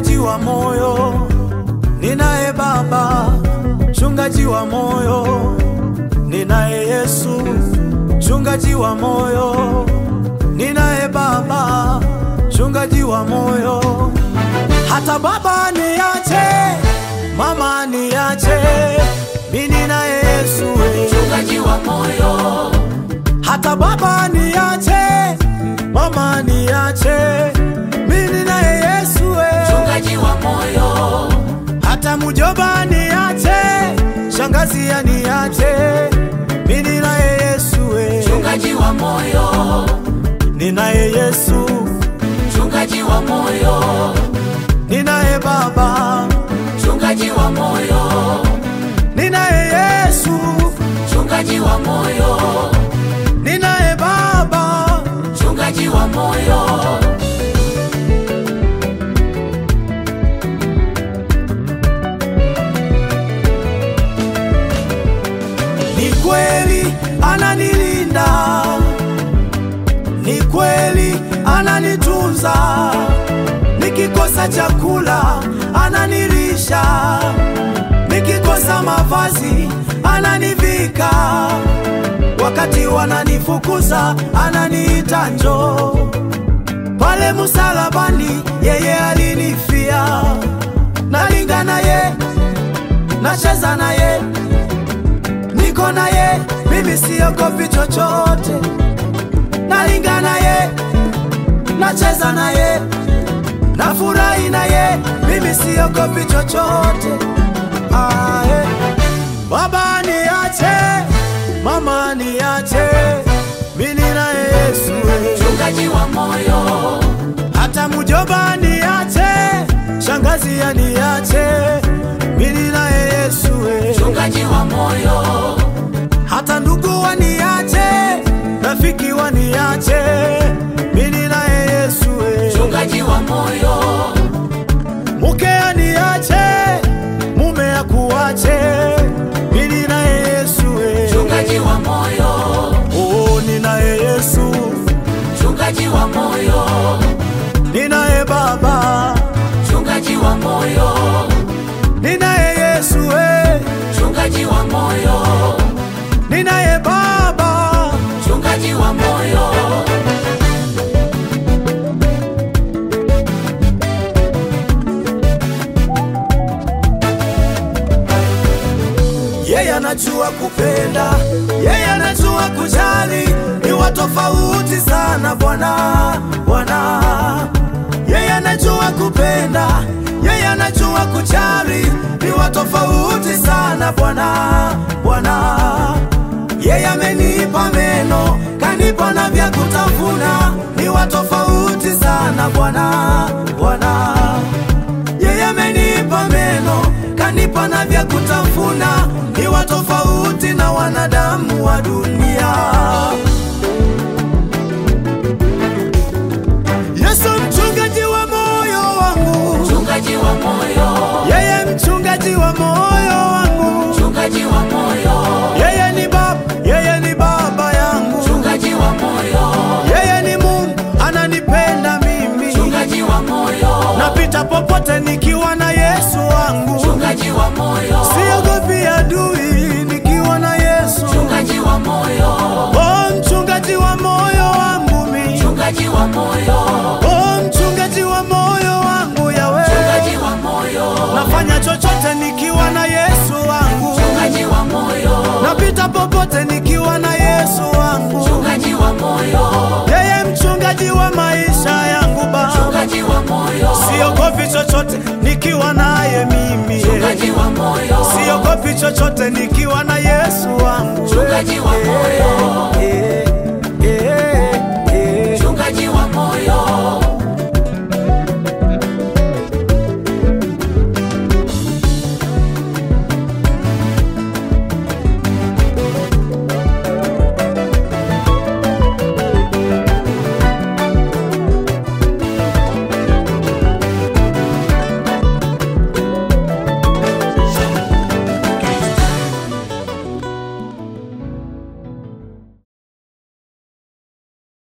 mchungaji wa moyo, ninaye Baba, mchungaji wa moyo, ninaye Yesu, mchungaji wa moyo, ninaye Baba, mchungaji wa moyo. Hata baba niache, mama niache, mimi ninaye Yesu. we. mchungaji wa moyo, Hata baba niache, mama niache, mimi ninaye Yesu. we. mchungaji wa moyo, Hata mujoba niache, shangazi aniache, mimi ninaye Yesu. we. mchungaji wa moyo, Ninaye Yesu, mchungaji wa moyo, ninaye Baba, mchungaji wa moyo, ninaye Yesu, mchungaji wa moyo, ninaye Baba. mchungaji wa moyo, Ni kweli ananilinda, ni kweli ananitunza, nikikosa chakula ananilisha, nikikosa mavazi ananivika, wakati wananifukuza ananiita njoo. Pale msalabani yeye alinifia, nalinga naye, nacheza naye niko naye, mimi siogopi chochote, nalinga naye, nacheza naye, nafurahi naye, mimi siogopi chochote. Ae. Baba niache, mama niache, mimi naye Yesu. we. mchungaji wa moyo, Hata mujoba niache, shangazi aniache, mimi naye Yesu. we. mchungaji wa moyo, hata ndugu waniache, rafiki waniache, mimi naye Yesu. we. mchungaji wa moyo, Mke aniache, mume akuache, mimi naye Yesu. we. mchungaji wa moyo, Oh, ninaye Yesu, mchungaji wa moyo, ninaye Baba, mchungaji wa moyo, ninaye Yesu, we. mchungaji wa moyo, ninaye Baba. mchungaji wa moyo, Yeye anajua kupenda, yeye anajua kujali, ni wa tofauti sana Bwana, Bwana. Yeye anajua kupenda, yeye anajua kujali, ni wa tofauti sana Bwana, Bwana. Yeye amenipa meno, kanipa na vya kutafuna, ni wa tofauti sana Bwana, Bwana. Yeye amenipa meno, kanipa na vya kutafuna, ni wa tofauti na wanadamu wa dunia. Yesu mchungaji wa moyo wangu, mchungaji wa moyo, yeye mchungaji wa moyo wangu, mchungaji wa moyo, yeye ni baba, yeye ni baba yangu, mchungaji wa moyo, yeye ni Mungu ananipenda mimi, mchungaji wa moyo, napita popote nikiwa na Yesu wangu. mchungaji wa moyo, Siogopi adui nikiwa na Yesu. mchungaji wa moyo, Oh, mchungaji wa moyo wangu mi. mchungaji wa moyo, Oh, mchungaji wa moyo wangu yawe. mchungaji wa moyo, Nafanya chochote nikiwa na Yesu wangu. mchungaji wa moyo, Napita popote nikiwa na Yesu wangu. mchungaji wa moyo, Yeye mchungaji wa maisha yangu Baba. mchungaji wa moyo, Siogopi chochote nikiwa naye mimi. mchungaji wa moyo, Siogopi chochote nikiwa na Yesu wangu. mchungaji wa moyo,